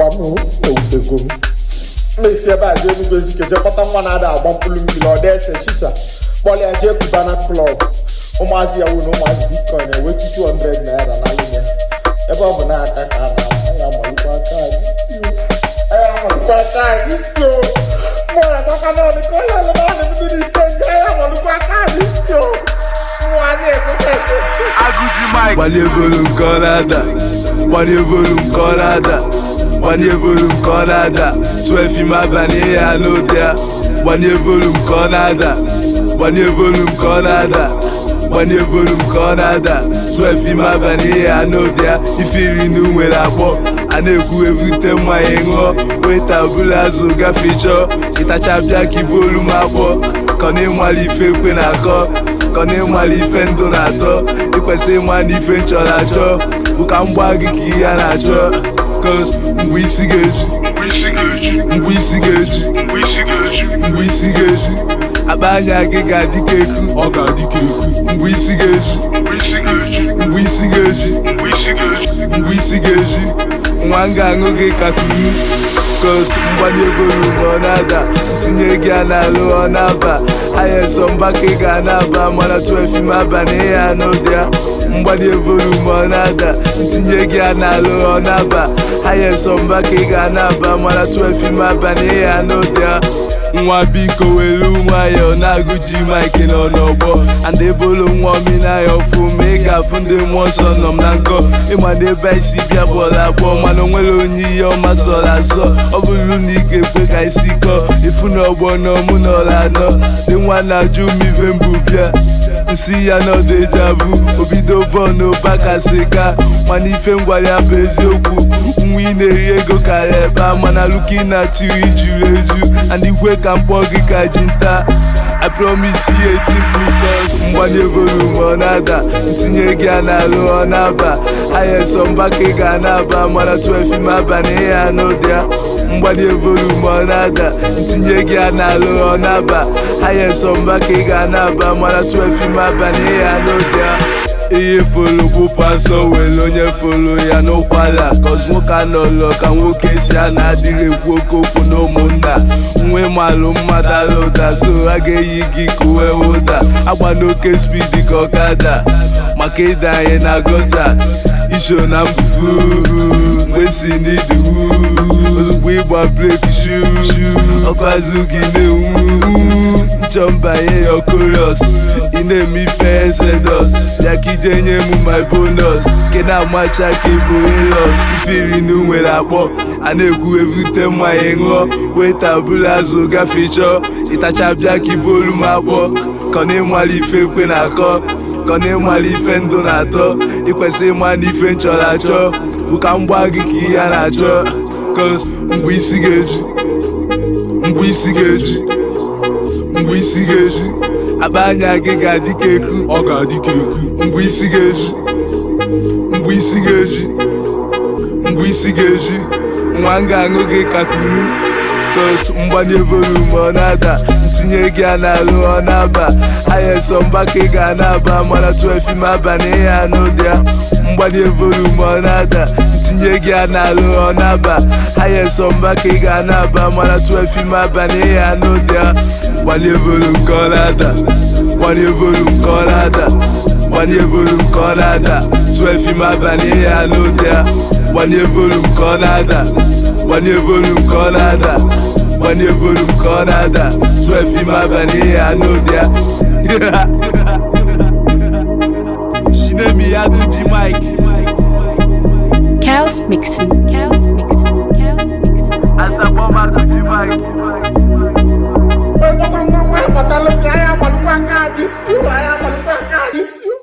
gbam ewutego m mmesi ebe a jee Enugu Ezike jee kpọta nwa na-ada agba mkpụrụ mmiri ọ dịese chicha kpọlịa jee Cubana klọb ụmụazị ya wụ na ụmụazị bitcoin ewetu 200 naira na nwunye ebe ọ bụ na-aka ka a na ya amalite aka anyị ya amalite aka anyị so mụrụ akaka na ọdịka onye ọlụma ahụ ndị n'ike ndị ya amalite aka anyị so ụmụazị ekweta gbanye volum ka ọ na-ada gbanye volum ka ọ na-ada gbanye volum ka ọ na-ada 12 ime abalị ya n'ụdị ya gbanye volum ka ọ na-ada gbanye volum ka ọ na-ada gbanye volum ka ọ na-ada 12 ime abalị ya n'ụdị ya ifiri nu nwere akpọ a na-ekwu evute mmanya ṅụọ weta bụla azụ gafee chọọ ịtacha bịa ka ibu olu m akpọ ka ọ na-ịmali ife ekwe na-akọ ka ọ na-ịmali ife ndụ na-atọ ịkwesịrị ịma na ife nchọrọ achọ bụ ka m gbaa gị ka ihe a na-achọ kos mgbe isi ga-eju mgbe isi ga-eju mgbe isi ga-eju akpa anya gị ga-adị ka eku ọ ga-adị ka eku mgbe isi ga-eju mgbe isi ga-eju mgbe isi ga-eju nwa m ga-aṅụ gị ka kunu kos mgbanye volum ọ na-ada tinye gị a n'alụ ọ na-aba ahịa nsọ mgbaka ị ga na-aba mana 12 ime abalị ya n'ụdị ya mgbanye volum ọ na-ada ntinye gị a n'alụ ọ na-aba ahịa nsọ mgbaka ị ga na-aba mana 12 ime abalị ya n'ụdị ya nwa biko were nwayọọ na-agụ ji maịkị nọ n'ọgbọ and ebolo nwa omenaya ọfụ ma ị ga-afụ ndị mmụọ nsọ nọ m na nkọ ịma na ebe isi bịa bọọlụ abụọ mana onwere onye ihe ọma sọrọ asọ ọ bụrụ na ị ga-ekwe ka isi kọọ ifu na ọgbọ nọ mụ n'ọla anọ dị nwa na-ajụ m ife mbụ bịa nsị ya n'ọdụ eji abụ obido bọọlụ bakasị ka mana ife ngwara ya bụ eziokwu nwa ị na-eri ego karịa ebe a mana luki na tiri juru eju and ikwe ka mkpọ gị ka ji nta I promise you eti plus mgbanye volum ọ na-ada ntinye gị a n'alụ ọ na-aba ahịa nsọ mgbaka ị ga na-aba mana 12 ime abalị ya n'ụdị ya mgbanye volum ọ na-ada ntinye gị a n'alụ ọ na-aba ahịa nsọ mgbaka ị ga na-aba mana 12 ime abalị ya n'ụdị ya ihe folo bụ pasọ were onye folo ya n'ụkwala kọz nwoke anọlọ ka nwoke si a na-adịghị ekwu oke okwu na ụmụnna nwe malụ mmadụ ala ụda so a ga-eyi gị ka uwe ụda agba n'oke spidi ka ọkada maka ịda anyị na gota isho na mbufu mgbe si n'idiwu ozugbo ịgba breki shu ọkụ azụ gị na-enwu nchọ mbanye ya okorios ị na-eme ife ezedos ya ka ije nye m my bonus ke na-amacha ka ịbụ elos ifirinu nwere akpọ a na-ekwu evute mmanya ṅụọ weta bụla azụ gafee chọọ ịtacha bịa ka ibu olu m akpọ ka ọ na-ịmali ife ekwe na-akọ ka ọ na-ịmali ife ndụ na-atọ ịkwesịrị ịma na ife nchọrọ achọ bụ ka m gbaa gị ka ihe a na-achọ kos mgbe isi ga-eju mgbe isi ga-eju mgbe isi ga-eju akpa anya gị ga-adị ka eku ọ ga-adị ka eku mgbe isi ga-eju mgbe isi ga-eju mgbe isi ga-eju nwa m ga-aṅụ gị ka kunu kos mgbanye volum ọ na-ada ntinye gị a n'alụ ọ na-aba ahịa nsọ mgbaka ị ga na-aba mana 12 ime abalị ya n'ụdị ya mgbanye volum ọ na-ada ntinye gị a n'alụ ọ na-aba ahịa nsọ mgbaka ị ga na-aba mana 12 ime abalị ya n'ụdị ya gbanye volum ka ọ na-ada gbanye volum ka ọ na-ada gbanye volum ka ọ na-ada 12 ime abalị ya n'ụdị ya gbanye volum ka ọ na-ada gbanye volum ka ọ na-ada gbanye volum ka ọ na-ada 12 ime abalị ya n'ụdị ya shinemi ya bụ ji mike Chaos Mixing. Chaos Mixing. Chaos Mixing. asafọma ji mike